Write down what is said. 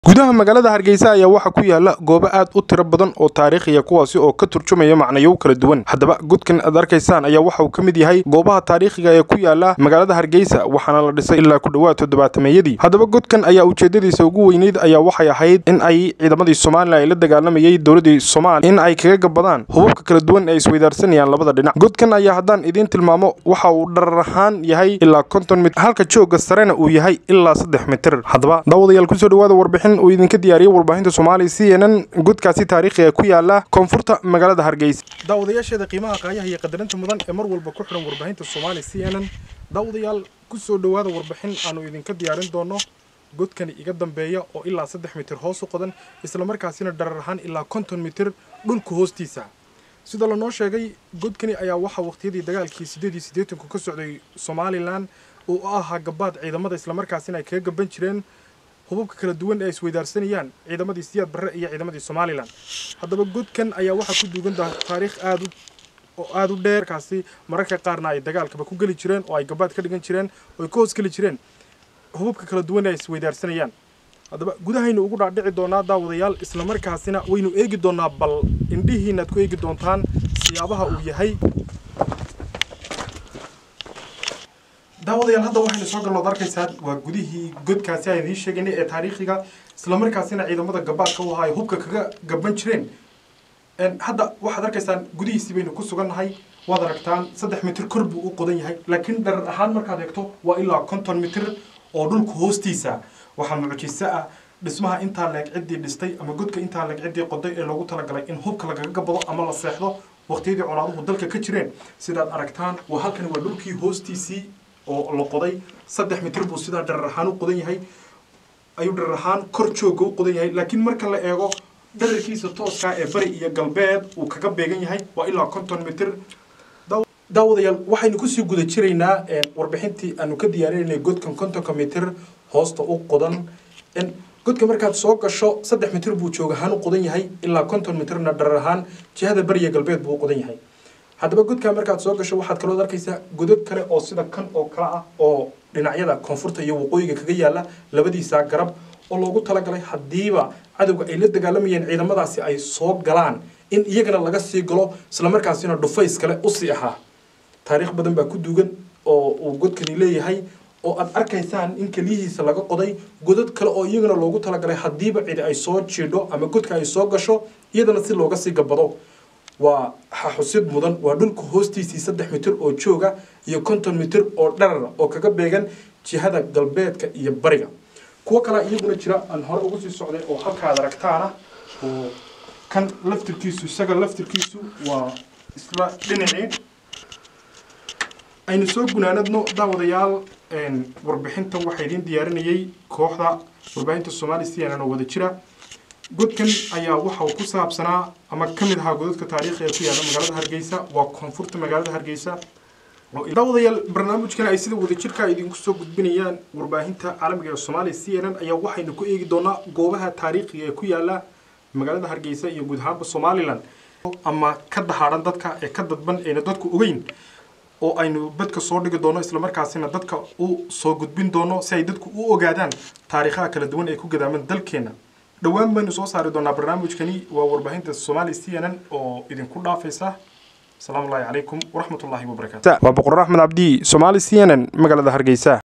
gudaha magaalada hargeysa ayaa waxaa ku yaala goobo aad u tiro badan oo taariikhiya kuwaasi oo ka turjumaya macnayow kala duwan haddaba godkan aad arkaysaan ayaa waxa uu ka mid yahay goobaha taariikhiga ee ku yaala magaalada hargeysa waxaana la dhisay ilaa ku dhowaad toddobaatameyadii haddaba godkan ayaa ujeedadiisa ugu weyneyd ayaa waxay ahayd in ay ciidamadii somalilan ay la dagaalamayay dowladii soomaaliya in ay kaga gabadaan hubabka kala duwan ee isweydaarsanayaan labada dhinac godkan ayaa haddaan idiin tilmaamo waxa uu dharar ahaan yahay ilaa konton mitir halka joogga sarena uu yahay ilaa saddex mitir haddaba daawadayaal kusoo dhawaada warbixin uu idinka diyaariyey warbaahinta soomaaliya c n n godkaasi taariikhiga ku yaala koonfurta magaalada hargeysa daawadayaasheeda qiimaha qaayaha iyo qadarinta mudan ee mar walba ku xidhan warbaahinta soomaaliya c n n daawadayaal kusoo dhawaada warbixin aanu idinka diyaarin doono godkani iga dambeeya oo ilaa saddex mitir hoos u qodan islamarkaasina dharar ahaan ilaa konton mitir dhulka hoostiisa sida lanoo sheegay godkani ayaa waxaa waqtiyadii dagaalkii sideed iyo siddeetanku ka socday somalilan oo u ahaa gabaad ciidamada islamarkaasina ay kaga gaban jireen hubabka kala duwan ee isweydaarsanayaan ciidamadii siyaad barre iyo ciidamadii somalilan haddaba godkan ayaa waxaa ku duugan taariikh aad oo aada u dheer kaasi mararka qaarna ay dagaalkaba ku geli jireen oo ay gabaad ka dhigan jireen oo ay ka hoos geli jireen hubabka kala duwan ee isweydaarsanayaan haddaba gudahaynu ugu dhaadhici doonaa daawadayaal islamarkaasina waynu eegi doonaa bal indhihiinaad ku eegi doontaan siyaabaha uu yahay daawadayaal hadda waxaynu soo galnood arkaysaan waa gudihii godkaasi aan idiin sheegaynay ee taariikhiga islamarkaasina ciidamada gabaadka u ahaa ay hubka kaga gaban jireen hadda waxaad arkaysaan gudihiisii baynu ku sugannahay waad aragtaan saddex mitir kor buu u qodan yahay laakiin dharar ahaan markaad eegto waa ilaa konton mitir oo dhulka hoostiisa waxaa mucjiso ah dhismaha intaa leeg ciddii dhistay ama godka intaa leeg ciddii qoday ee loogu talagalay in hubka lagaga gabado ama la seexdo waqtiyadii colaaduhu dalka ka jireen sidaad aragtaan waa halkani waa dhulkii hoostiisii oo la qoday saddex mitir buu sidaa dharar ahaan u qodan yahay ayuu dharar ahaan kor jooga u qodan yahay laakiin marka la eego dhararkiisa tooskaa ee bari iyo galbeed uu kaga beegan yahay waa ilaa konton mitir daawadayaal waxaynu kusii guda jiraynaa warbixintii aanu ka diyaarinaynay godkan kontonka mitir hoosta u qodan godka markaad soo gasho saddex mitir buu joog ahaan u qodan yahay ilaa konton mitirna dharar ahaan jihada bari iyo galbeed buu u qodan yahay haddaba godkaa markaad soo gasho waxaad kaloo arkaysaa godad kale oo sida kan oo kale ah oo dhinacyada koonfurta iyo waqooyiga kaga yaala labadiisa garab oo loogu talagalay haddiiba cadowga ay la dagaalamayeen ciidamadaasi ay soo galaan in iyagana laga sii galo islamarkaasina dhufays kale usii ahaa taariikh badan baa ku duugan oo uu godkani leeyahay oo aad arkaysaan in keliyihiisa laga qoday godad kale oo iyagana loogu talagalay haddiiba cidi ay soo jiidho ama godka ay soo gasho iyadana si looga sii gabado waa xaxusid mudan waa dhulka hoostiisii saddex mitir oo jooga iyo konton mitir oo dharara oo kaga beegan jihada galbeedka iyo bariga kuwo kalea iyaguna jira aan hore ugu sii socday oo halkaad aragtaana oo kan laftirkiisu isaga laftirkiisu waa isla dhinacii aynu soo gunaanadno daawadayaal warbixinta waxaa idiin diyaarinayay kooxda warbaahinta soomaali c n n oo wada jira godkan ayaa waxa uu ku saabsanaa ama ka mid ahaa godadka taariikhi ee ku yaala magaalada hargeysa waa koonfurta magaalada hargeysa daawadayaal barnaamijkan ay sida wadajirka idinku soo gudbinayaan warbaahinta caalamiga ee soomaaliya c n n ayaa waxaynu ku eegi doonaa goobaha taariikhiga ee ku yaala magaalada hargeysa iyo guud ahaanba somalilan ama ka dahaadhan dadka ee ka dadban ayna dadku ogeyn oo aynu badka soo dhigi doono islamarkaasina dadka u soo gudbin doono si ay dadku u ogaadaan taariikhaha kala duwan ee ku gadaaman dalkeena dhowaan baynu soo saari doonaa barnaamijkani waa warbaahinta soomaaliya c n n oo idinku dhaafaysa asalaamu allahi calaykum waraxmat ullahi wabarakaatu waa boqor axmed cabdi soomaali c n n magaalada hargeysa